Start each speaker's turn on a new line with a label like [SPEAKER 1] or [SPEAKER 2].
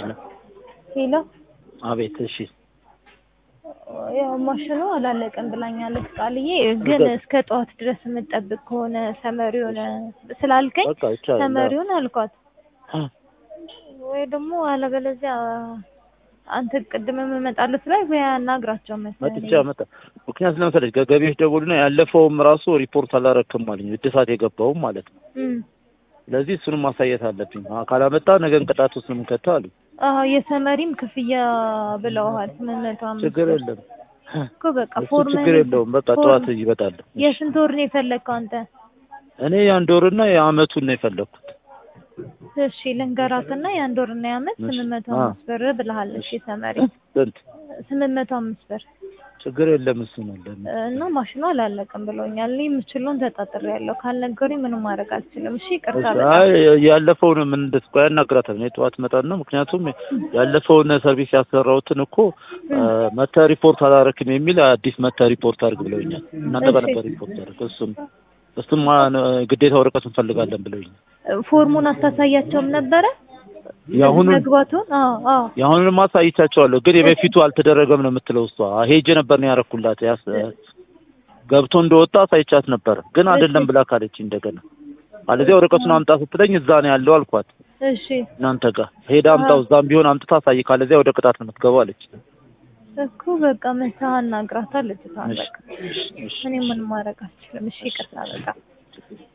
[SPEAKER 1] ሄሎ
[SPEAKER 2] ሄሎ
[SPEAKER 1] አቤት። እሺ
[SPEAKER 2] ያው ማሽኑ አላለቀም ብላኛለች ቃልዬ። ግን እስከ ጠዋት ድረስ የምጠብቅ ከሆነ ሰመሪውን ስላልከኝ
[SPEAKER 1] በቃ ይቻላል።
[SPEAKER 2] ሰመሪውን አልኳት።
[SPEAKER 1] አ፣
[SPEAKER 2] ወይ ደግሞ አለበለዚያ አንተ ቅድም የምመጣለት ላይ ወይ አናግራቸው
[SPEAKER 1] መጥቼ
[SPEAKER 2] መሰለኝ።
[SPEAKER 1] አመጣ ምክንያት ለመሰለሽ ከገቢዎች ደውሉና ያለፈውም ራሱ ሪፖርት አላረክም አለኝ እድሳት የገባውም ማለት ነው።
[SPEAKER 2] እም።
[SPEAKER 1] ስለዚህ እሱንም ማሳየት አለብኝ። አ፣ ካላመጣ ነገን ቅጣት ውስጥ ነው የምንከተው አሉኝ።
[SPEAKER 2] አዎ የሰመሪም ክፍያ ብለውሃል። ስምንት መቶ አምስት
[SPEAKER 1] ችግር
[SPEAKER 2] ብር
[SPEAKER 1] የለም
[SPEAKER 2] እኮ በቃ
[SPEAKER 1] እሱ
[SPEAKER 2] ፎርም
[SPEAKER 1] ችግር የለውም። በቃ
[SPEAKER 2] ፎርም-
[SPEAKER 1] ጠዋት ይመጣል።
[SPEAKER 2] የስንት ወር ነው የፈለግከው አንተ?
[SPEAKER 1] እኔ የአንድ ወርና የአመቱን ነው የፈለግኩት።
[SPEAKER 2] እሺ ልንገራትና የአንድ ወርና የአመት
[SPEAKER 1] እሺ።
[SPEAKER 2] ስምንት መቶ
[SPEAKER 1] አ።
[SPEAKER 2] አምስት ብር ብለሃለች የሰመሪ
[SPEAKER 1] ስንት
[SPEAKER 2] ስምንት መቶ አምስት ብር
[SPEAKER 1] ችግር የለም። እሱ ነው ለምን
[SPEAKER 2] እና ማሽኑ አላለቀም ብሎኛል። እኔ የምችለውን ተጣጥሬያለሁ። ካልነገሩኝ ምንም ማድረግ አልችልም። እሺ ይቅርታ በጣም
[SPEAKER 1] አይ ያለፈውን ምን እንደስቆ ያናግራታል። እኔ ጠዋት መጣና ምክንያቱም ያለፈውን ሰርቪስ ያሰራሁትን እኮ መተ ሪፖርት አላረክም የሚል አዲስ መተ ሪፖርት አድርግ ብለውኛል። እናንተ ጋር ነበር ሪፖርት አድርግ እሱም እሱም ግዴታ ወረቀት እንፈልጋለን ብለውኛል።
[SPEAKER 2] ፎርሙን አታሳያቸውም ነበረ
[SPEAKER 1] የአሁኑን
[SPEAKER 2] መግባቱን? አዎ አዎ
[SPEAKER 1] የአሁኑን ማሳይቻቸዋለሁ፣ ግን የበፊቱ አልተደረገም ነው የምትለው እሷ። ሄጄ ነበር ነው ያረኩላት። ያስ ገብቶ እንደወጣ አሳይቻት ነበር፣ ግን አይደለም ብላ ካለች እንደገና አለዚያ ወረቀቱን አምጣ ስትለኝ እዛ ነው ያለው አልኳት።
[SPEAKER 2] እሺ
[SPEAKER 1] እናንተ ጋር ሄዳ አምጣው፣ እዛም ቢሆን አምጥታ አሳይ፣ ካለዚያ ወደ ቅጣት ነው የምትገባው አለች።
[SPEAKER 2] እኮ በቃ መታ አናግራታለች። በቃ
[SPEAKER 1] እሺ፣ እሺ፣ እሺ።
[SPEAKER 2] እኔ ምንም ማድረግ አልችልም። እሺ ይቅርታ በጣም